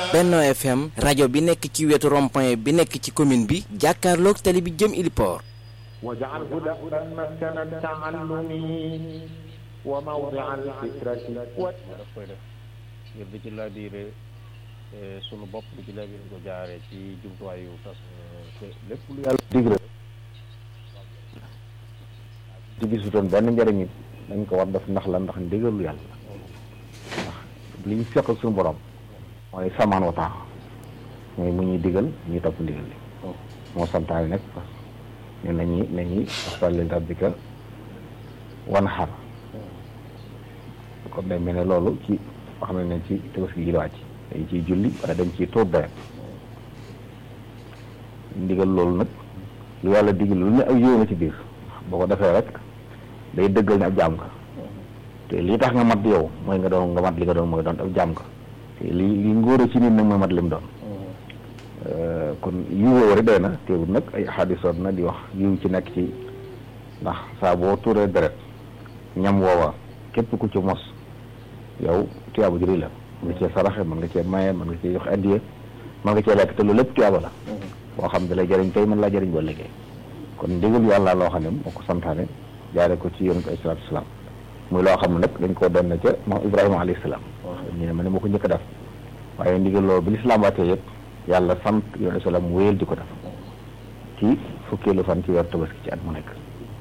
Benno FM rajo bi nekk ci wetu rond-point bi nekk ci commune bi jàkkaarloog tali bi jëm Iliport واجعله دأبا مسكن التعلم وموضع الفكرة daf koy def ngir di ci laabire sunu bopp di ci laabire ko jaaree ci jumtuwaayu tas te lépp lu yàlla dig rek ci gisutoon benn njëriñ it dañ ko war def ndax la ndax ndigalu yàlla ndax li ñu fekk ak suñu borom mooy samaan wa taax mooy mu ñuy digal ñuy topp ndigal li moo santaane nag ne nañu nañuy fasalli rabbika wan xar kon day mel ne loolu ci wax nañ ne ci tabaski gi la wàcc dañ ciy julli wala dañ ciy tuur deret ndigal loolu nag lu yàlla digal lu ne ak yow na ci biir boo ko defee rek day dëggal ne ab jaam nga te lii tax nga mat yow mooy nga doon nga mat li nga doon mooy doon ab jaam nga te li li ngóora ci nit nag mooy mat li mu doon kon yiw woowu rek doy na teewul nag ay xaadisoot na di wax yiw ci nekk ci ndax saa boo tuuree deret ñam woowa képp ku ci mos yow tuyaaba ju rëy la mën nga cee saraxe mën nga cee maye mën nga cee jox addiya mën nga cee lekk te loolu lépp tuyaaba la boo xam ne lay jëriñ tey mën laa jëriñ boo liggéey kon ndigal yàlla loo xam ne moo ko santaane jaare ko ci yonent ay salaatu salaam muy loo xam ne nag dañ koo doon na ca moom Ibrahima alayhi salaam ñu ne ma ne moo ko njëkk a def waaye ndigal loolu bi lislaam wàccee yëpp yàlla sant yonent salaam wéyal di ko def ci fukkeelu fan ci weer tabaski ci at mu nekk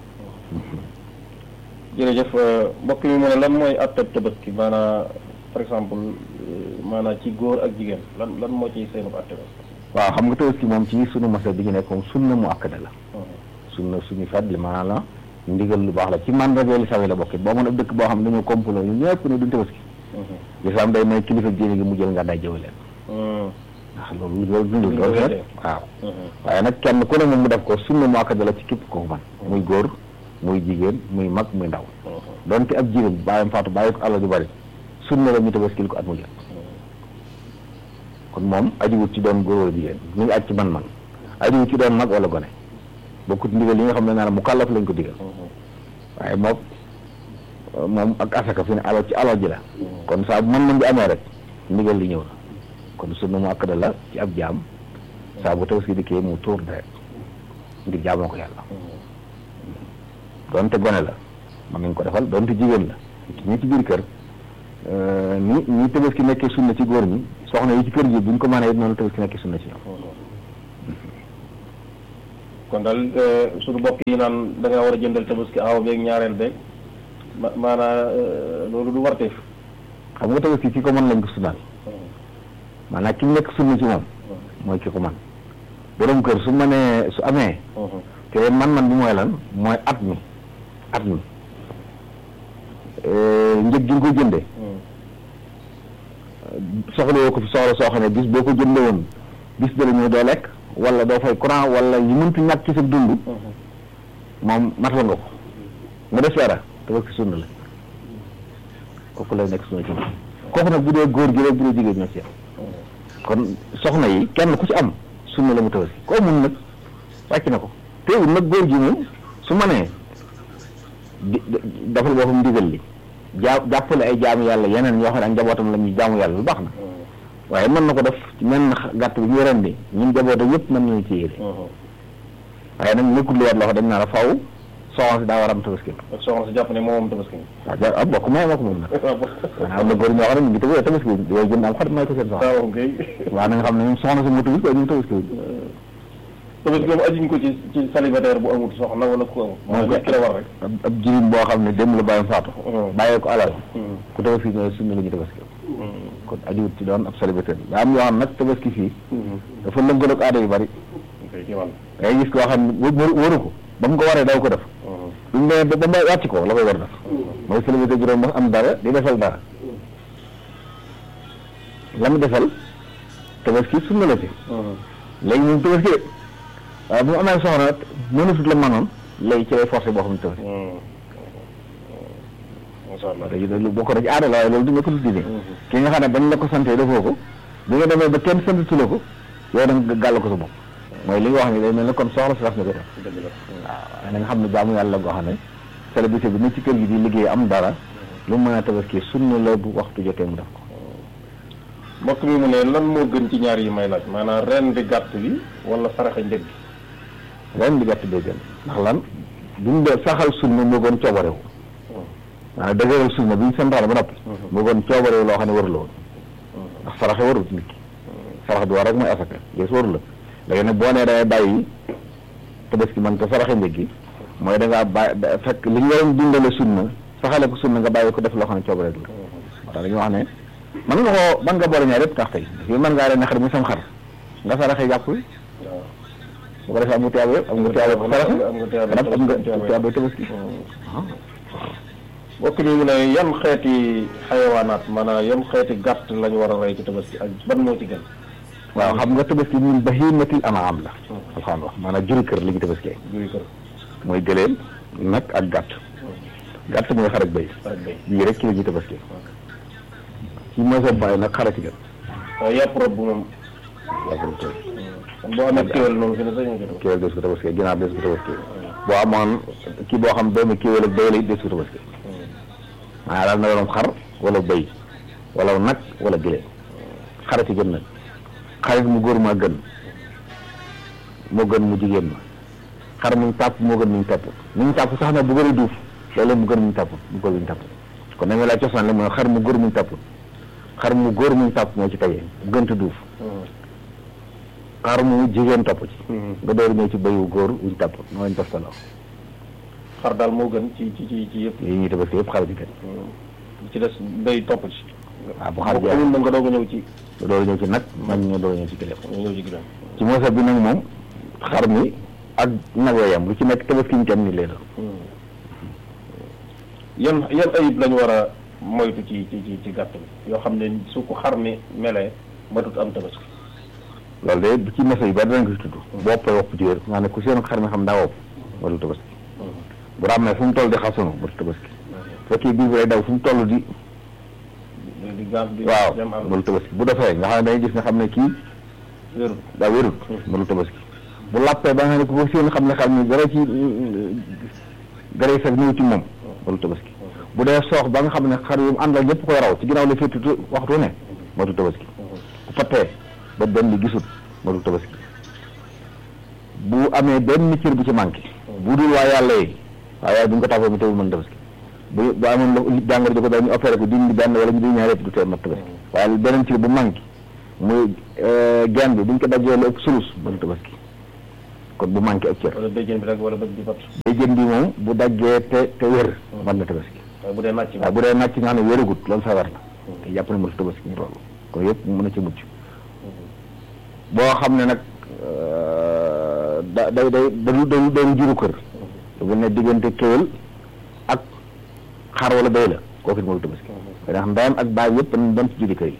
jërëjëf mbokk mi mu ne lan mooy attab tabaski maanaam par exemple maanaam ci góor ak jigéen lan lan moo ciy seenu atte waaw xam nga tabaski moom ci sunu masa bi ñu nekk moom sunna mu akkada la sunna suñu fet li maanaam la ndigal lu baax la ci mandarga lislaam yi la bokkit boo mën a dëkk boo xam ne dañoo complot ñu ñëpp ne duñ tabaski lislaam day may kilifa diine gi mu jël nga day jëwe leen ndax loolu loolu dundul loolu rek waaw waaye nag kenn ku ne moom mu def ko sunna mu akkada la ci képp ko man muy góor muy jigéen muy mag muy ndaw donte ab jigéen bàyyam faatu bàyyi ko alal ju bari sunna la ñu tabaskil ko at mu jot kon moom ajiwut ci doon góor wala jigéen ñu ngi aj ci man-man ajiwut ci doon mag wala gone bokkut ndigal yi nga xam ne naa mu kàllaf lañ ko digal waaye moom moom ak asaka fi ne alal ci alal ji la kon saa bu man-man bi amee rek ndigal li ñëw na kon sunna mu akkada la ci ab jaam saa bu tabaski dikkee mu tuur deret ngir jaamoo ko yàlla doonte gone la mën nañ ko defal doonte jigéen la ñi ci biir kër ni ñi tabaski nekkee sunna ci góor ñi soxna yi ci kër gi buñ ko mënee it noonu tabaski nekkee sunna ci ñoom kon daal suñu mbokk yi naan da nga war a jëndal tabaski aw beeg ñaareel beeg ma maanaa loolu du warteef xam nga tabaski ki ko mën lañ ko sunnaal maanaam ki nekk sunna ci moom mooy ki ko mën borom kër su mënee su amee te man-man bi mooy lan mooy at mi at mi njëg gi nga ko jëndee soxla woo ko fi soxla soo xam ne bis boo ko jëndee woon bis dala ñëw doo lekk wala doo fay courant wala yi mëntu ñàkk ci sa dund moom matal nga ko nga def dara tabaski sunna la kooku lay nekk sunna ci moom kooku nag bu dee góor gi rek bu dee jigéen ñoo ci yam kon soxna yi kenn ku ci am sunna la mu tabaski koo mun nag wàcc na ko teewul nag góor gi moom su ma nee di dafal boppam ndigal li jaa jàppale ay jaamu yàlla yeneen yoo xam ne ak njabootam la ñuy jaamu yàlla lu baax na waaye mën na ko def ci mel na gàtt bi ñu rendi ñun njabootam yëpp mën nañu ci yéene waaye nag nekkul lu war loo xam dañ naa la faw soxna si daa war a am tabaski ak soxna si jàpp ne moom tabaski waaw ja ah bokk may ma ko moom nag maanaam am na góor ñoo xam ne ñu ngi tabaski tabaski yooyu jënd am xarit may ko seen soxna waaw kay waaw na nga xam ne ñoom soxna si moo tabaski waaye ñu tabaski tabaski moom ajuñ ko ci ci célibataire bu amut soxna wala ku amut moo ko ki la war rek ab jirim boo xam ne dem la bàyyam faatu bàyyee ko alal ku tabaski ñooy sunna la ñu tabaski kon ajuwut ci doon ab célibataire daa am yoo xam nag tabaski fii dafa lënkaloog aada yu bari ngay gis koo xam ne waru ko ba mu ko waree daw ko def duñ demee ba ba wàcc ko la koy war def mooy célibataire juróom ba am dara di defal dara la mu defal tabaski sunna la ci léegi moom tabaski de waaye bu mu amee soxna mënatut la manoon léegi ci lay forcé boo xam ne tabaski macha allah léegi loolu bokk na ci aada la waaye loolu du nga ko diine ki nga xam ne bañ la ko santee defoo ko bi nga demee ba kenn santatu la ko yow da nga gàll ko sa bopp mooy li nga wax ni day mel ne kon soxla si daf na ko def dëgg la waaw na nga xam ne jaamu yàlla goo xam ne célébrité bi ne ci kër gi di liggéey am dara lu mën a tabaski sunna la bu waxtu jotee mu def ko mbokk mi mu ne lan moo gën ci ñaar yi may laaj maanaam ren di gàtt bi wala saraxe njëg bi ren di gàtt bee gën ndax lan duñ de saxal sunna moo gën coobarewu maanaam dëgëral sunna bi ñu santaane ba noppi moo gën coobarewu loo xam ne warula woon ndax saraxe warut nit ki sarax bi war rek mooy asaka gis waru la léegi nag boo nee day bàyyi tabaski man ko saraxe njëg gi mooy da ngaa bàyyi da- fekk li nga doon dundale sunna saxale ko sunna nga bàyyi ko def loo xam ne coobarewu la moo tax dañuy wax ne mën nga koo mën nga boole ñaar yëpp tax tey fii mën ngaa ren xar mi sam xar nga saraxe yàpp wi waaw bu ko defee am nga tiyaaba yëpp am nga tiyaaba ko saraxe am nga tiyaaba am nga tiyaaba tiyaaba tabaski mbokk mi mu ne yan xeeti xayawaanaat maanaam yan xeeti gàtt lañu war a rey ci tabaski ak ban moo ci gën waaw xam nga tabaski min bahimatil anaam la alxaan wax maanaam juri kër li ñu tabaskee juri kër mooy gëléem nag ak gàtt gàtt mooy xar ak béy ak béy bii rek ci la ñuy tabaskee ci mooy sa bàyyi nag xara ci gën waaye yàpp rob bu moom waaw kon tey kon boo amee kéwél noonu fi ne sañ nga ko kéwél des ko tabaskee ginaar des ko tabaskee boo amoon kii boo xam doomu kéwél ak béy la it des ko tabaskee maanaam daal na doon xar wala béy wala nag wala gëléem xara ci gën nag xarit mu góor maa gën moo gën mu jigéen ma xar muñ tàpp moo gën muñ tàpp muñ tàpp sax na bu gën a duuf loolu mu gën muñ tàpp mu góor muñ tàpp kon da nga laa cosaan la mooy xar mu góor muñ tàpp xar mu góor muñ tàpp moo ci tege bu gënta duuf xar mu jigéen topp ci nga door ñëw ci béyu góor wuñ tàpp moo lañ toftaloo xar daal moo gën ci ci ci ci yëpp yi ñuy tabaski yëpp xar ci gën li ci des béy topp ci waaw bu xar boo jeex amul na nga doog a ñëw ci nga door ñëw ci nag mag ñoo door ñëw ci gëléem nga ñëw ci ginnaaw ci moosa bi nag moom xar mi ak nag yam lu ci nekk tabaski ñu tam ni lay doon yan yan ayib lañu war a moytu ci ci ci ci gàtt bi yoo xam ne su ko xar mi melee matut am tabaski loolu de bu ci mesa yu bari danañ ko si tudd bopp wopp ci wér nga ne ku seen xar mi xam daa wopp wala tabaski bu ràmmee fu mu toll di xasunu ba tabaski fekkee bii bi lay daw fu mu toll di di gaaf di waaw dem am mënu tabaski bu defee nga xam ne dañuy gis nga xam ne kii wérul daa wérut mënu tabaski bu làppee ba nga ne ku ko seen xam ne xam ne dara ci dara yi sax ñëw ci moom mënu tabaski bu dee soox ba nga xam ne xar yu mu àndal ñëpp koy raw ci ginnaaw la féetu waxtu ne mënu tabaski bu fattee ba benn bi gisul mënu tabaski bu amee benn cër bu ci manqué bu dul waa yàlla yi waaye waaye bu ñu ko tàppee mu teewul mën tabaski bu bu amoon lu jàngoro ji ko daal ñu opéré ko dindi benn wala ñu di ñaar yëpp du tee mat tabaski waaye beneen cër bu manqué muy genn bi bu ñu ko dajee lu ëpp sulus mën tabaski kon bu manqué ak cër wala béjjén bi rek wala bët bi bat day jën bi moom bu daggee te te wér mën na tabaski waaye bu dee nàcc waaye bu dee nàcc nga xam ne wéragut loolu feebar la te jàpp ne mënut tabaski ñu loolu kon yëpp mën na ci mucc boo xam ne nag da day day dalu dalu dalu juru kër bu ne diggante kéwél ak xar wala béy la kooku it mënut tabaski ndax ndeyam ak baay yëpp dañ doon ci juri kër yi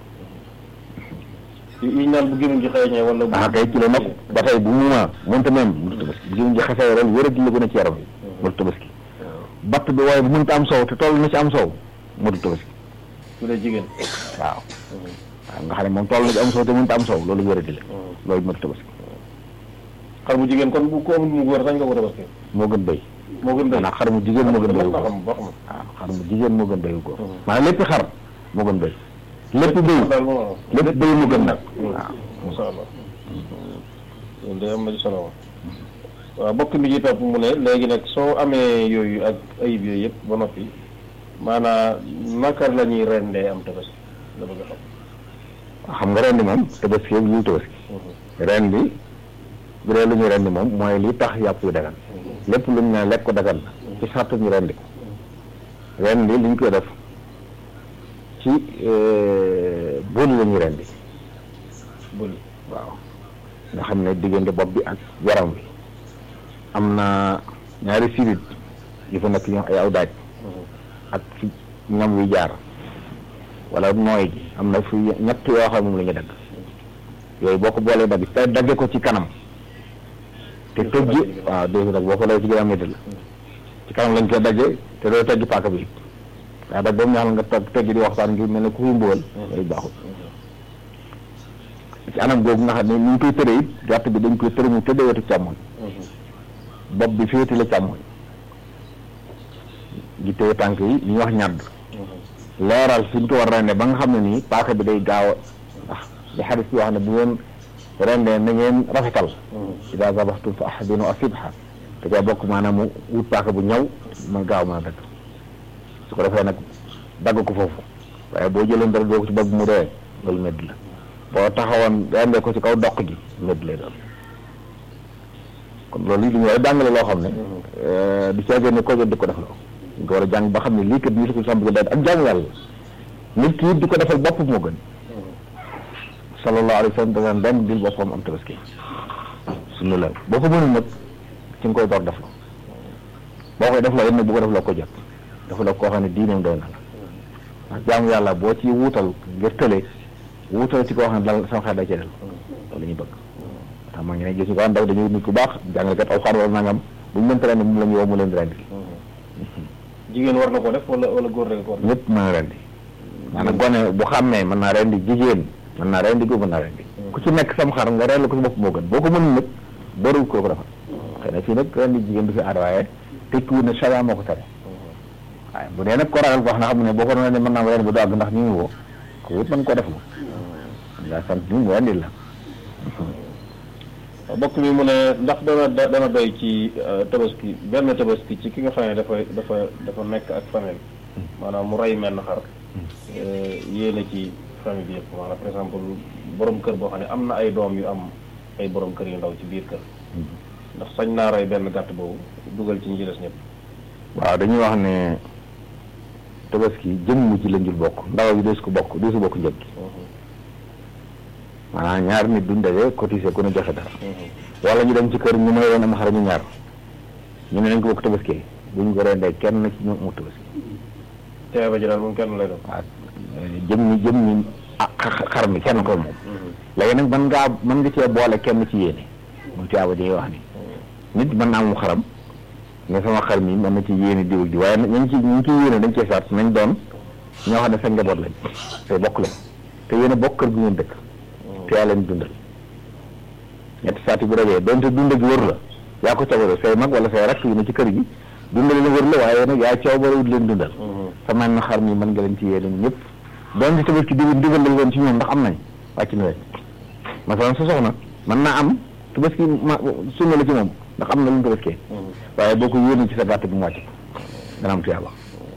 yi naan bu gémmiñ gi xeeñee wala bu ah kay ci la nokk ba tey bu mu ma mënta même mënut tabaski bu jëm ji xasee ren wér a la gën a ci yaram yi mënut tabaski batt bi waaye bu mënta am soow te toll na ci am soow mënut tabaski su dee jigéen waaw waaw nga xam ne moom toll na ci am soow te mënta am soow loolu wér a di la loolu mënut tabaski xar bu jigéen kon bu ko amul mu góor sañ nga ko tabaski moo gën béy moo gën béy maanaam xar mu jigéen moo gën béyu ba góor xam ba xam waaw xar mu jigéen moo gën béyu góor maanaam lépp xar moo gën béy lépp béy daal moom lépp béy moo gën nag waaw masha Allah loolu day am na ci solo wa waaw bokk mi ci topp mu ne léegi nag soo amee yooyu ak ayib yooyu yëpp ba noppi maanaam naka la ñuy rendee am tabaski la bëgg a xam xam nga ren di moom tabaski yëpp lu tabaski ren bi bu dee lu ñu ren di moom mooy li tax yàpp yu dagan lépp lu ñu ne lekk ko dagan na ci sartu ñu rendi ko ren bi li ñu koy def ci booli la ñuy rendi bëli waaw nga xam ne diggante bopp bi ak yaram wi am na ñaari sirit yu fa nekk ñu wax ay aw daaj ak fi ñam wi jaar wala nooy gi am na fi ñett yoo xam ne moom la ñu dagg yooyu boo ko boolee dagg te dagge ko ci kanam te tëjji waaw dégg nag boo ko lay ci gën a métti la ci kanam lañ koy dagge te doo tëjji paaka bi waaye dag boobu ñaxal nga toog tëjji di waxtaan ngir mel ne ku fi mbugal yooyu baaxul ci anam googu nga xam ne ni ñu koy tëree it gàtt bi dañ koy tëre mu tëddee wetu càmmoñ bopp bi féete la càmmoñ gi téye tànk yi li ñuy wax ñàdd leeral fi ñu ko war a rende ba nga xam ne nii paaka bi day gaaw a ndax li xadis bi wax ne bu ngeen rendee na ngeen rafetal ida zabaxtum fa ahsinu asibha da caa bokk maanaam mu wut paaka bu ñaw man gaaw mën a dagg su ko defee nag dagg ko foofu waaye boo jëloon dara doo ko ci bopp mu dee loolu medd la boo taxawoon rendee ko ci kaw doq ji medd lay doon kon loolu li ñu war a jàngale loo xam ne du caagee ne ko jot di ko def loo ñu ko war a jàng ba xam ne lii kat lii ko sàmm daal ak jàng yàlla nit ki it di ko defal bopp moo gën sallallahu alayhi wa sallam da daan benn dil boppam am tabaski suñu la boo ko mënul nag ci nga koy door def la boo koy def la it nag bu ko def la ko jot dafa la koo xam ne diineem doy na la ndax jaamu yàlla boo ci wuutal ngir tële wuutal ci koo xam ne dal sama xel da cee del loolu la ñuy bëgg tax maa ngi ne gis ñu ko am ndaw dañuy nit ku baax jàngalekat aw xaar wala nangam bu ñu mënta rendi moom la ñu woo mu leen di rendi jigéen war na ko def wala wala góor rek ko war ñëpp mën a rendi maanaam gone bu xàmmee mën naa rendi jigéen mën naa rendi góor mën naa rendi ku ci nekk sam xar nga rendi ko si bopp moo gën boo ko mënul nag bëriwul ko ko defal xëy na fii nag rendi jigéen du fi aada waaye tekkiwul ne charia moo ko tere waaye bu dee nag ko ragal ko wax na xam ne boo ko doon ne mën naa rendi bu du àgg ndax ñu ngi woo ko it mën ko def la nga sant ni mu rendi la bokk mi mu ne ndax dana dana doy ci tabaski benn tabaski ci ki nga xam ne dafa dafa dafa nekk ak famille maanaam mu rey menn xar yéene ci famille bi yëpp maanaam par exemple borom kër boo xam ne am na ay doom yu am ay borom kër yu ndaw ci biir kër ndax sañ naa rey benn gàtt boobu dugal ci ñi ci des ñëpp waaw dañuy wax ne tabaski jëmm ci lañ jul bokk ndaw bi des ko bokk des ko bokk njëg gi maanaam ñaar nit duñ daje cotiser ku ne joxe dara wala ñu dem ci kër ñu may woon am xar ñu ñaar ñu ne nañ ko bokk tabaski buñ ko rendee kenn ci ñoom mu tabaski teewe ba ji daal moom kenn lay doon waaw jëm ñi jëm ñi ah xar mi kenn ko moom léegi nag mën ngaa mën nga cee boole kenn ci yéene mu tiyaaba ji wax ni nit mën naa mu xaram ne sama xar mi mën na ci yéene diw ak di waaye nañ ci ñu ci yéene dañ cee saat nañ doon ñoo xam ne sa njaboot lañ te bokk lañ te yéen a bokk kër gu ngeen dëkk te yaa leen dundal ñetti saati bu dajee donte dund gi wër la yaa ko coobare say mag wala say rakk yu ne ci kër gi dundal la wër la waaye nag yaa coobare wut leen dundal sa man na xar mi mën nga leen ci yéene ñëpp donte tamit ci digal digal lañ woon ci ñoom ndax am nañ wàcc na leen masalan sa soxna mën naa am tabaski ma sunna la ci moom ndax am na lu mu tabaskee waaye boo ko yéene ci sa gàtt bi mu wàcc dana am tuyaaba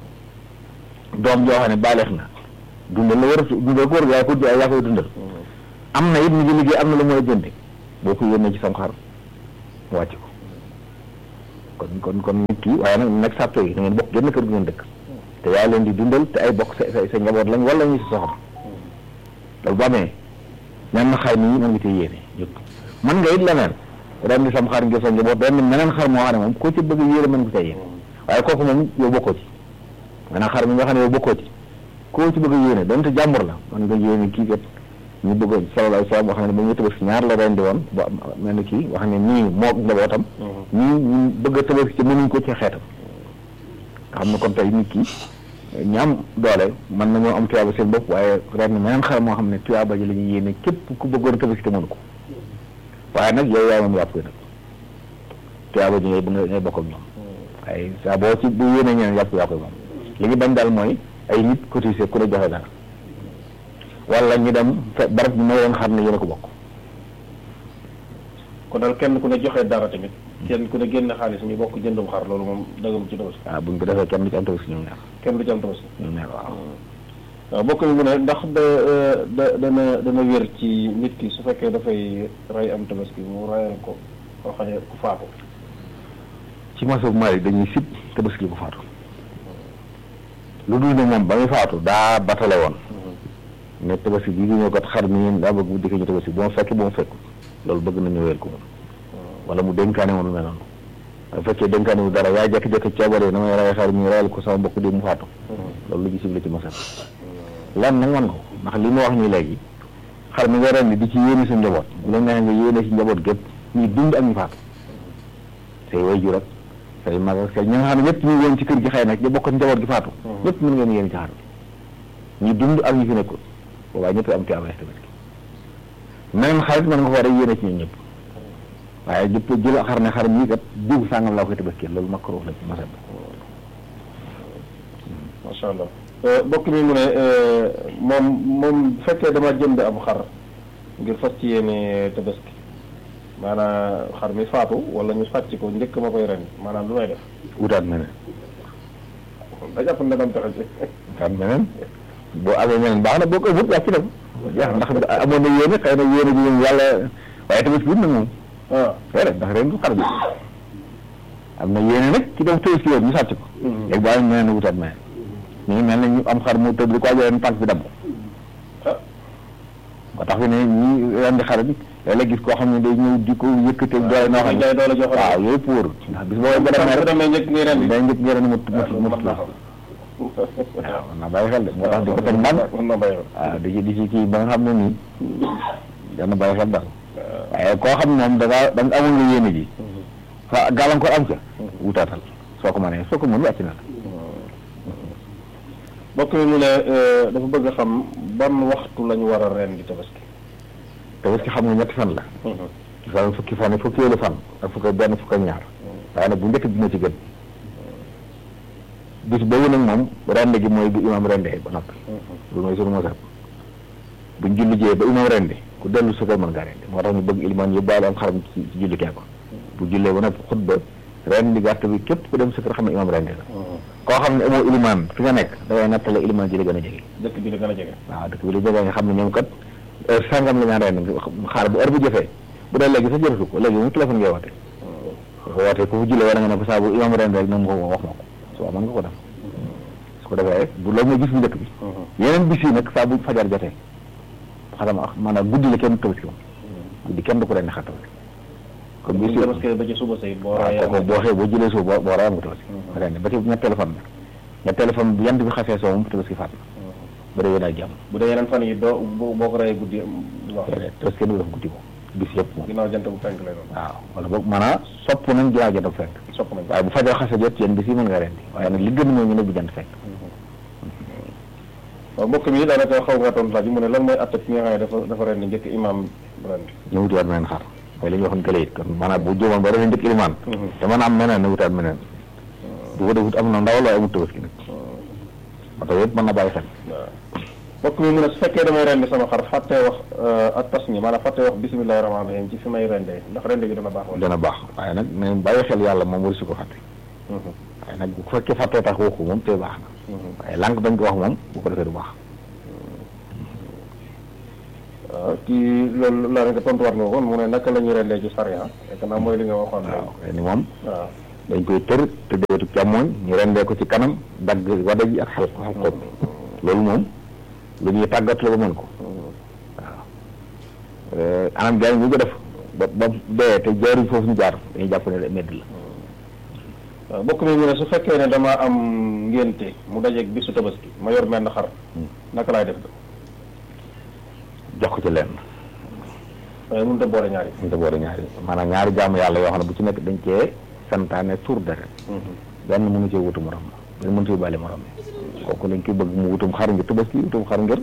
doom joo xam ne baaleex na dundal la war a dundal ko war yaa ko yaa koy dundal am na it mu ngi liggéey am na lu mën a jënde boo ko yéene ci sam xar mu wàcc ko kon kon kon nit ki waaye nag nag sàtto yi da ngeen bokk génn kër gi ngeen dëkk te yaa leen di dundal te ay bokk sa sa sa njaboot lañ wala ñu si soxam loolu bu amee ñan na xar mi mën nga cee yéene yëpp mën nga it leneen ren di sam xar ngir sa njaboot ren meneen xar moo xam ne moom koo ci bëgg yéene mën nga cee yéene waaye kooku moom yow bokkoo ci maanaam xar mi nga xam ne yow bokkoo ci koo ci bëgg yéene donte jàmbur la mën nga yéene kii kat ñu bëgg sallallahu alayhi wa sallam wax ne ba ñu tabaski ñaar la rendi woon ba mel ni kii wax ne nii moo njabootam ñii ñu bëgg a tabaski ci mënuñ ko ci xeetam nga xam ne kon tey nit ki ñi am doole mën nañoo am tuyaaba seen bopp waaye ren meneen xar moo xam ne tuyaaba ji la ñuy yéene képp ku bëggoon a tabaski te mënu ko waaye nag yow yaa moom yàpp koy nag tuyaaba ji ngay ngay bokk ak ñoom waaye saa boo ci bu yéene ñeneen yàpp yaa koy moom li ñu bañ daal mooy ay nit cotisé ku ne joxe dara wala ñu dem fe barab bi may leen xam ne yéen a ko bokk kon daal kenn ku ne joxe dara tamit kenn ku ne génne xaalis ñu bokk jëndum xar loolu moom dagam ci tabaski waaw buñ ko defee kenn du ci am tabaski ñoom ñaar kenn du ci am tabaski ñoom ñaar waaw waaw bokk mi mu ne ndax da da dana dana wér ci nit ki su fekkee dafay rey am tabaski mu reyal ko koo xam ne ku faatu ci masab Malik dañuy sib tabaski ko faatu lu dul ne moom ba muy faatu daa batale woon ne tabaski bii di ñëw kat xar mi daa bëgg bu dikkee ñu tabaski bu ma fekk bu ma fekk loolu bëgg nañu wéer ko moom wala mu dénkaane moom lu mel noonu bu fekkee dénkaane wu dara yaa jékki-jékki coobaree na may rey xar mi reyal ko sama mbokk di mu faatu loolu lu gisib la ci masal lan nag man ko ndax li ma wax nii léegi xar mi nga ren di ci yéene sa njaboot bu la neexee nga yéene si njaboot gépp ñi dund ak ñu faatu say way jur ak say mag ak say ñi nga xam ne ñëpp ñu woon ci kër gi xëy nag ñu bokk njaboot gi faatu ñëpp mën ngeen yéene ci xar ñi dund ak ñi fi nekkul boobaa ñëpp am tuyaaba tabaski meneen xarit mën nga ko war a yéene ci ñun ñëpp waaye jëpp jël xar ne xar mii kat diw sàngam laa koy tabaski loolu makruh la ci masab macha allah bokk mi mu ne moom moom bu fekkee dama jënd am xar ngir fas ci yéene tabaski maanaam xar mi faatu wala ñu sàcc ko njëkk ma koy ren maanaam lu may def wutaat meneen da jàpp ne dam taxa ci wutaat meneen boo amee meneen baax na boo ko wut yaa ci dem jeex ndax amoon na yéene xëy na yéene ji moom yàlla waaye tamit wut na moom waaw déedéet ndax ren du xar bi am na yéene nag ci dem tëj si yoon ñu sàcc ko léegi boo amee meneen wutaat meneen ñu ngi mel ne ñu am xar mu tëdd di ko ajoo tànk bi damm ah ba tax fi ne ñi rendi xar bi léeg-léeg gis koo xam ne day ñëw di ko yëkkatee doole noo xam ne jaay doole jox waaw yooyu pour ndax bis boobu ba demee bu rek demee njëkk ngay ren day njëkk ngeen mut mut mut mën naa waaw xam man naa bàyyi xel de moo tax di ko teg ndànk mën na bàyyi waaw di ci di ci kii ba nga xam ne nii dana bàyyi xel daal waaye koo xam ne moom da ngaa da nga amul nga yéene ji fa gàllankoor am ca wutaatal soo ko mënee soo ko mën wàcc na la bokk mi mu ne dafa bëgg a xam ban waxtu lañu war a ren di tabaski te parce que xam nga ñetti fan la fan fukki fan yi fukki yëlu fan ak fukki benn fukk ak ñaar waaye nag bu njëkk bi moo ci gën bis boobu nag moom rende gi mooy bu imam rendee ba noppi loolu mooy sunu mosab buñ julli jee ba imam rendi ku dellu sa kër mën ngaa rendi moo tax ñu bëgg ilimaan yóbbaale am xaram ci ci julli kee ko bu jullee ba noppi xutba rendi gàtt bi képp ku dem sa kër xam ne imam rendi la koo xam ne amoo ilimaan fi nga nekk dangay nattale ilimaan ji la gën a jege dëkk bi la gën a jege waaw dëkk bi li jege nga xam ne ñoom kat heure sangam la ñaan rendi xaar bu heure bu jëfee bu dee léegi sa jërëtu ko léegi moom téléphone ngay woote ko wootee ku fu jullee wala nga ne ko saa bu imam rendi rek na mu ko wax ma ko suba mën nga ko def su ko defee bu loolu mooy gis bu njëkk bi yeneen bis yi nag saa bu fajar jotee xadama ak maanaam guddi la kenn tabaski moom guddi kenn du ko rendi xar tabaski comme bis yi tabaski ba ci suba say boo waaw rayee kooku boo xëyee boo jëlee suuf boo boo rayam nga tabaski rendi ba ci ñetteelu fan bi ñetteelu fan bi yant bi xasee soo moom tabaski faat na ba dee daal jàmm bu dee yeneen fan yi doo boo boo ko rayee guddi wax tabaski kenn du def guddi moom bis yëpp moom ginnaaw jant bu fenk lay doon waaw wala boog maanaam sopp nañ ginnaaw jant fekk sopp nañ waaye bu fajar xasee jot yéen bis yi mën nga rendi waaye nag li gën mooy ñu ne bu jant fekk waaw mbokk mi daanaka xaw nga tontu laaj bi mu ne lan mooy atte ki nga xam ne dafa dafa ren njëkk imam ren ñu wutiwaat meneen xar mooy li ñu waxoon kële it kon maanaam bu jóomoon ba defee njëkk ilimaan te mën a am meneen na wutaat meneen bu ko defut am na ndaw la amul tabaski nag moo tax yëpp mën na bàyyi xel waaw mbokk mi mu ne su fekkee damay rendi sama xar fàttee wax ak tas ñi maanaam fàttee wax bisimilahi rahmaani rahim ci fi may rendee ndax rende gi dana baax wala dana baax waaye nag ne bàyyi xel yàlla moom waru si ko fàtte waaye nag bu fekkee fàttee tax waxu moom te baax na waaye lànk bañ ko wax moom bu ko defee du baax waaw kii loolu laa nga tontuwaat nga kon mu ne naka la ñuy rendee ci sariya fekk naa mooy li nga waxoon waaw ni moom waaw dañ koy tër te deetu càmmooñ ñu rendee ko ci kanam dagg wada ji ak xel xel xob loolu moom lu ñuy tàggat la ba mën ko waaw anam jaay ñu ko def ba ba dee te jaaruñ foofu ñu jaar dañuy jàpp ne medd la waaw mbokk mi mu ne su fekkee ne dama am ngénte mu dajeeg bisu tabaski ma yor menn xar naka laay def jox ko ci lenn waaye mënut a boole ñaari ñu ko boole ñaari maanaam ñaari jaamu yàlla yoo xam ne bu ci nekk dañ cee santaane tur deret benn mënu cee wutu morom benn mënu cee bàyyi morom kooku dañ koy bëgg mu wutum xar ngir tabaski wutum xar ngir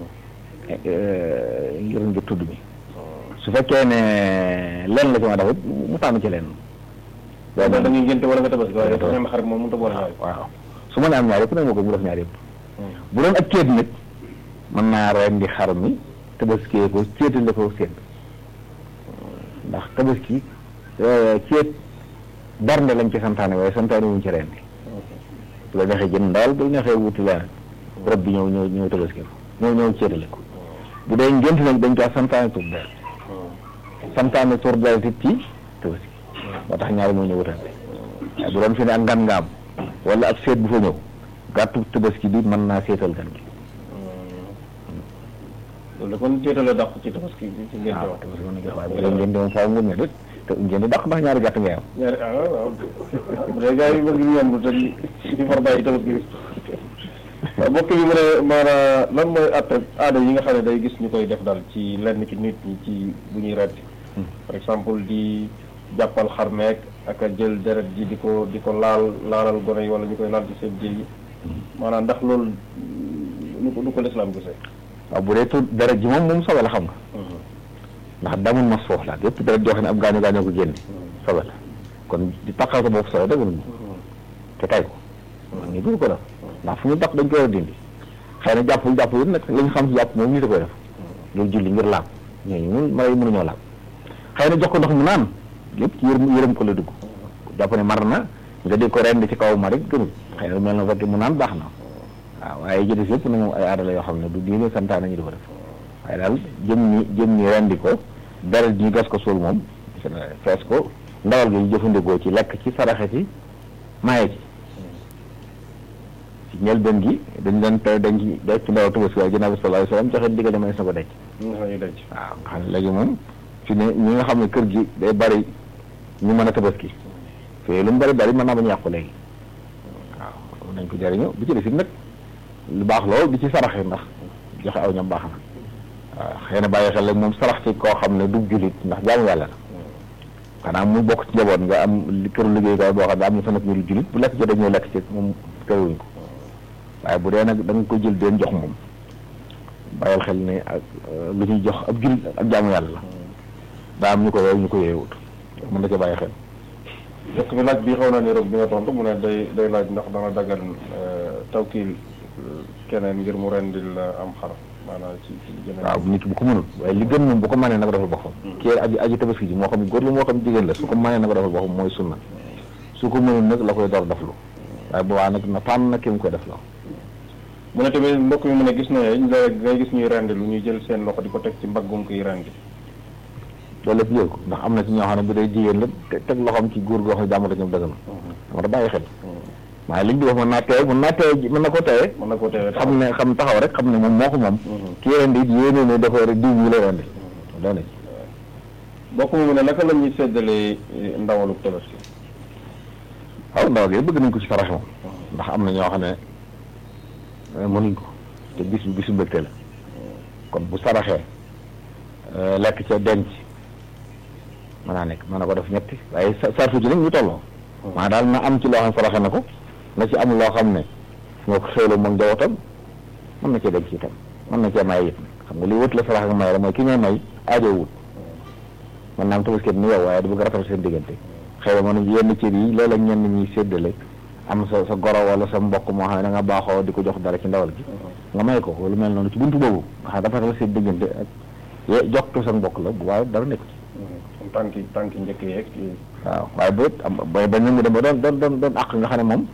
ngir ngir tudd mi su fekkee ne lenn la ci ma dafa mu tànn ci lenn da da ngay ngénte wala nga tabaski waaye Tabaski. menn xar moom mënut a boole ñaari waaw su ma ne am ñaar yëpp nag moo ko mu def ñaar yëpp bu doon ak ceet nag mën naa rendi xar mi tabaskee ko ceetale ko seen ndax tabaski eh, ceet bernde lañ ci santaane waaye santaane wuñ ci rendi bu la neexee jënd ndawal bu la neexee wuti leneen rob bi ñëw ñëw ñëw tabaski ko ñëw ñëw ceetale ko bu dee ngént nag dañ kaa santaane tur deret santaane tur deret it ci tabaski moo tax ñaari moo ñëw wutante waaye bu doon fi ne ak ngan nga am wala ab seet bu fa ñëw gàttu tabaski bi mën naa seetal gan gi loolu la kon téetale dàq ci tabaski ci ngénte waaw wax tabaski mën na jox waaye bu dee ngeen di moom faaw ngun ne déet te ngeen di dàq ndax ñaari gàtt ngay am ñaari ah waaw bu dee gars yi bëgg ñu yomb te di di far bàyyi tabaski bi waaw mbokk bi mu ne maanaam lan mooy atte aada yi nga xam ne day gis ñu koy def daal ci lenn ci nit ñi ci bu ñuy retti par exemple di jàppal xar meek ak a jël deret ji di ko di ko laal laalal gone yi wala ñu koy laal ci seen jël yi maanaam ndax loolu nu ko nu ko lislaam gisee waaw bu dee tur deret ji moom moom sobe la xam nga ndax damul mas foofu la yëpp deret joo xam ne ab gaañu gaañoo ko génne sobe la kon di taqal sa bopp sobe dëgg te tay ko man ngi dul ko def ndax fu ñu tax dañ ko war a dindi xëy na jàppul jàppul it nag li ñu xam si jàpp moom ñu da koy def loolu julli ngir laab ñooñu mun mala yi mënuñoo laab xëy na jox ko ndox mu naan lépp ci yërëm yërëm ko la dugg jàpp ne mar na nga di ko rend ci kaw ma rek gënul xëy na mel na fekk mu naan baax na waaw waaye jëdes yëpp na moom ay aada la yoo xam ne du diine santaane ñu di ko def waaye daal jëm ni jëm ni rendi ko dara ñu gas ko suul moom fees ko ndawal gi ñu jëfandikoo ci lekk ci saraxe ci maye ci ci njëlbeen gi dañ leen te dañ ci def ci ndawal tabaski waaye ginnaaw bi sallallahu alayhi wasallam joxe diggal may na ko denc ñu nga ñu denc waaw nga xam ne léegi moom fi ne ñi nga xam ne kër gi day bari ñu mën a tabaski fii lu mu bari bari mën naa bañ yàqu léegi waaw nañ ko jariñoo bi ci des it nag lu baax lool di ci saraxe ndax joxe aw ñam baax na waaw xëy na bàyyi xel rek moom sarax ci koo xam ne du jullit ndax jaamu yàlla la xanaa mu bokk ci njaboot nga am li këru liggéeykaay boo xam ne am na fa nag ñu du jullit bu lekk jotee ñëw lekk ci moom këruwuñ ko waaye bu dee nag da nga ko jël deen jox moom bàyyil xel ne ak lu ñuy jox ab jullit ak jaamu yàlla la daa am ñu ko yow ñu ko yeewut mën na ca bàyyi xel jëkk bi laaj bi xaw na ni rek bi nga tontu mu ne day day laaj ndax dana dagan tawkiil keneen ngir mu rendil am xar maanaam ci ci jëmee waaw nit bu ko mënul waaye li gën moom bu ko mënee na ko defal boppam kii aji aji tabaski ji moo xam góor la moo xam jigéen la su ko mënee na ko defal boppam mooy sunna su ko mënul nag la koy door deflu waaye bu waa nag na tànn na ki mu koy def la mu ne tamit mbokk mi mu ne gis na léegi ngay gis ñuy rendi lu ñuy jël seen loxo di ko teg ci mbaggum kiy rendi loolu lépp yëg ko ndax am na ci ñoo xam ne bu dee jigéen la te teg loxoom ci góor goo xam ne jàmmata ñoom dëgg na dama da bàyyi xel waaye liñ di wax mën naa teew mën naa teew mën na ko teewee mën na ko teewee xam ne xam taxaw rek xam ne moom moo ko moom kii rendi it yéene ne dafa rek diw ñu la rendi doona ci mbokk mi mu ne naka la ñuy séddalee ndawalu tabaski waaw ndaw gi bëgg nañ ko ci sarax moom ndax am na ñoo xam ne mënuñ ko te bis bi bisu mbégte la kon bu saraxee lekk ca denc mën naa nekk mën na ko def ñetti waaye sartu ci nag ñu tolloo maa daal na am ci loo xam ne saraxe na ko na ci am loo xam ne moo ko xéwlu moom njabootam mën na cee denc itam mën na cee may it xam nga li wut la sarax ak may la mooy ki ngay may aajo wut mën naa am tabaski ni yow waaye du bëgg rafetal seen diggante xëy na mën yenn cër yi léeg-léeg ñenn ñuy séddale am sa sa goro wala sa mbokk moo xam ne da nga baaxoo di ko jox dara ci ndawal gi nga may ko lu mel noonu ci buntu boobu nga xam dafa rafetal seen diggante ak ye jox ko sa mbokk la bu waaye dara nekk ci tànki tànki njëkk yeeg waaw waaye bët am ba ba ñu dem ba doon doon doon doon àq nga xam ne moom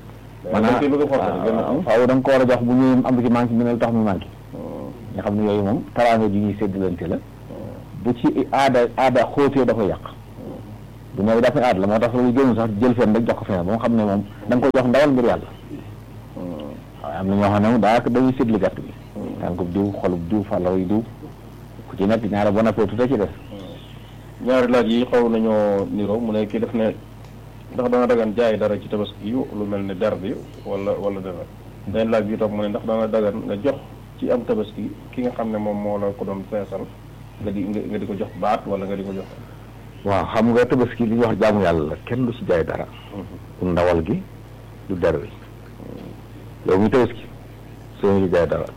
maanaam faaw da nga ko war a jox bu ñu am ci manqué mi ne lu tax mu manqué nga xam ne yooyu moom taraanga ji ñuy séddalante la bu ci aada aada xóotee da koy yàq bu ñëwee dafa aada la moo tax loolu gënu sax jël fenn rek jox ko fenn ba nga xam ne moom da nga koy jox ndawal ngir yàlla waaye am na ñoo xam ne moom daanaka dañuy séddli gàtt bi tànkub diw xolub diw fàllaw yi diw ku ci nekk ñaare ba noppee tuuti ci des ñaari laaj yi xaw nañoo niroo mu ne kii def ne ndax dana dagan jaay dara ci tabaski yu lu mel ne der bi wala wala dara benn laaj bi toog mu ne ndax dana dagan nga jox ci am tabaski ki nga xam ne moom moo la ko doon feesal nga di nga di ko jox baat wala nga di ko jox waaw xam nga tabaski li ñuy wax jaamu yàlla la kenn du ci jaay dara du ndawal gi du der wi yow mi tabaski soo ñu jaay dara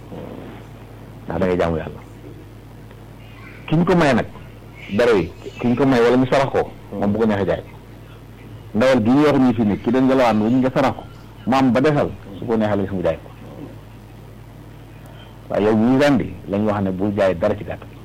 ndax da ngay jaamu yàlla ki ñu ko may nag dara yi ki ñu ko may wala ñu sarax ko moom bu ko neexee jaay ndawal gi ñu wax ñu fi nit ki dañ ngelawaan wu ñu nga sarax ko mu am ba desal su ko neexee la gis mu jaay ko waaye yow ñuy rendi lañ wax ne bul jaay dara ci gàtt bi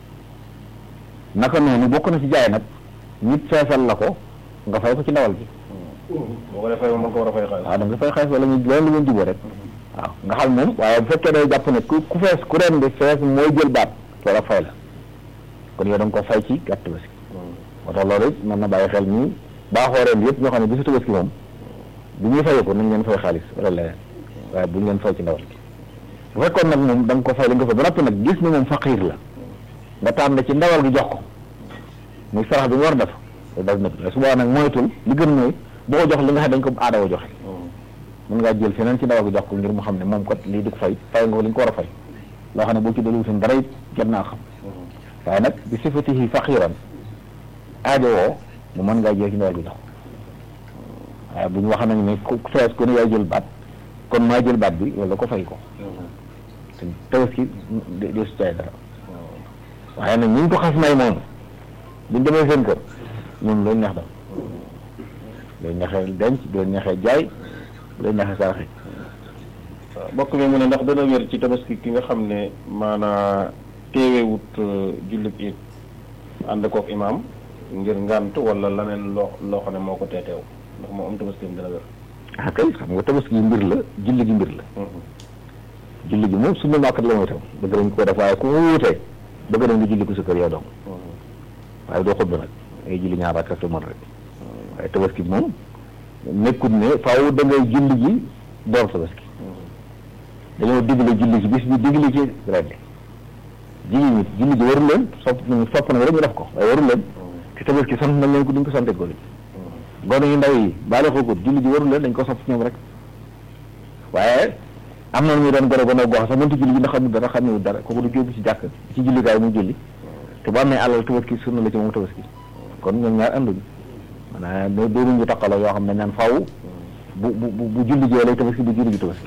naka noonu bokk na ci jaay nag nit feesal la ko nga fay ko ci ndawal gi boo ko defee mën ko war a fay xaalis waaw da nga fay xaalis wala ñu loolu la ngeen jubóo rek waaw nga xam moom waaye bu fekkee day jàpp ne ku ku fees ku rendi fees mooy jël baat loola fay la kon yow da nga ko fay ci gàtt tabaski moo tax loolu it mën na bàyyi xel nii baaxoo ren yëpp ñoo xam ne bisu tabaski moom bu ñuy fayee ko nañ leen fay xaalis wala leneen waaye bu ñu leen fay ci ndawal gi bu fekkoon nag moom da nga ko fay li nga ko fay ba noppi nag gis ni moom faqiir la nga tànn ci ndawal gi jox ko muy sarax bi nga war a def daf nekk su boobaa nag moytul li gën mooy boo ko jox li nga xam dañ ko aada woo joxe mën ngaa jël feneen ci ndawal gi jox ko ngir mu xam ne moom kat lii di ko fay fay nga ko li nga ko war a fay loo xam ne boo ci dellu seen dara it jot naa xam waaye nag bi sifatihi faqiran aajo woo mu mën ngaa jël ci ndawal gi jox waaye bu ñu wax nañ ne ku fees ku ne yaay jël baat kon maa jël baat bi wala ko fay ko te tabaski de de su caay dara waaye nag ñu ngi ko xas may moom buñ demee seen kër ñun loolu neex dal loolu neexee denc loolu neexee jaay loolu neexee saraxe bokk mi mu ne ndax dana wér ci tabaski ki nga xam ne maanaa teewewut jullit it ànd kook imaam ngir ngànt wala leneen loo loo xam ne moo ko teeteew ndax moo am tabaski dana wér ah kay xam nga tabaski mbir la julli gi mbir la julli gi moom sunna màkkat la mooy tam bëgg nañ ko def waaye ku mu wuutee bëgg nañ nga julli ko sa kër yow dong waaye doo xutba nag ngay julli ñaar rakka te mën rek waaye tabaski bi moom nekkut ne faaw da ngay julli ji door tabaski dañoo digle julli ci bis bi digle ci ren jigéen ñi julli ji warul leen sopp nañu sopp nañu rek ñu def ko waaye warul leen te tabaski sant nañ leen ko duñ ko sante gone yi gone yu ndaw yi baale xoogut julli ji warul leen dañ ko sopp ñoom rek waaye am na ñu doon gone gone goo xam sax mënta julli ji ndax xamul dara xamul dara kooku du jóobu ci jàkk ci jullikaay mu julli te bu amee alal tabaski sunna la ci moom tabaski kon ñoom ñaar anduñu maanaam doo doonuñu taqaloo yoo xam ne naan faaw bu bu bu julli ji lay tabaski bu julli ji tabaski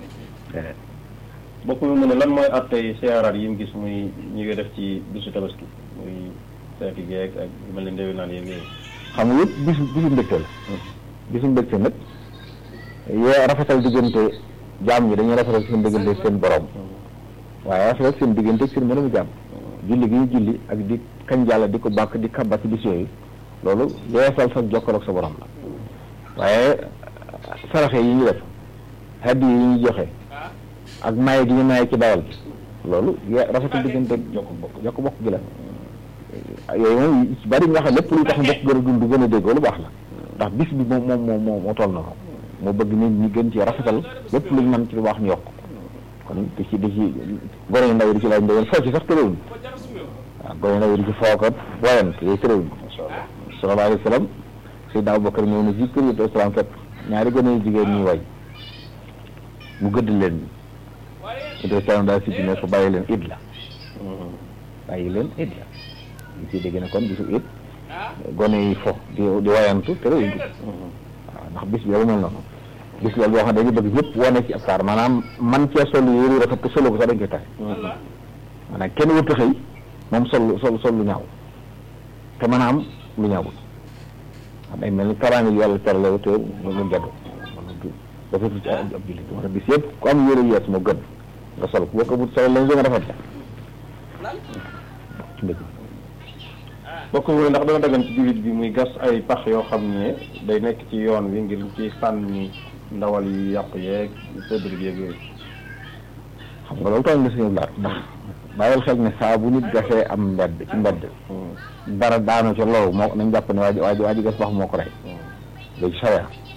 bokk mi mu ne lan mooy attey siyaaraat yi mu gis muy ñu koy def ci bisu tabaski muy seeti geeg ak yu mel ne ndewi naan yeeg yooyu xam nga yëpp bisu bisu mbégte la bisu mbégte nag yoo rafetal diggante jaam ñi dañuy rafetal seen diggante seen borom waaye rafetal seen diggante seen mënamu jaam julli gi ñu julli ak di kañ yàlla di ko bàkk di kabba ci bis yooyu loolu yeesal sa jokkal ak sa borom la waaye saraxe yi ñu def haddi yi ñu joxe ak maye gi ñu maye ci dawal bi loolu ye- rafetal diggante jokk bokk jokk bokk gi la yooyu moom ci bari nga xam lépp luy tax mbokk gën a dund gën a déggoo lu baax la ndax bis bi moom moom moom moo moo toll na ko moo bëgg nit ñi gën ci rafetal lépp luñ mën ci lu baax ñu yokk kon di ci di ci gone yu ndaw yi di ci laaj ndawal foo ci sax tëréwuñ waaw gone yu ndaw yi di ci fookat wayant yooyu tëréwuñ sallallahu alayhi wa sallam Seydina Abubakar ñëw na ci kër yi salaam fekk ñaari gone yu jigéen ñuy way mu gëdd leen ito salaam daal si bi ne ko bàyyi leen id la bàyyi leen id la ñu ciy dégg ne kon bisu it gone yi fo di di wayantu tëréwuñ ko waaw ndax bis bi yow mel noonu bis la boo xam ne dañu bëgg yëpp wane ci ab taar maanaam man cee sol yëru rafet te solo ko sax dañ koy taxe maanaam kenn wut a xëy moom sol sol sol lu ñaaw te mën a am lu ñaawul xam day mel ni taraange yu yàlla terale te mu mu jaddu dafa ci ab jullit moo tax bis yëpp ku am yëre yees moo gën nga sol boo ko wut sol lañ gën a rafet la ci mbëgg bokk mi mu ne ndax dana dagan ci jullit bi muy gas ay pax yoo xam ne day nekk ci yoon wi ngir ci sànni ndawal yi yàqu yeeg sëddër yeeg yooyu xam nga loolu tooñ la suñu laat ndax bàyyil xel ne saa bu nit gasee am mbedd ci mbedd dara daanu ca loolu moo nañ jàpp ne waa ji waa ji waa ji gas pax moo ko rey léegi sawee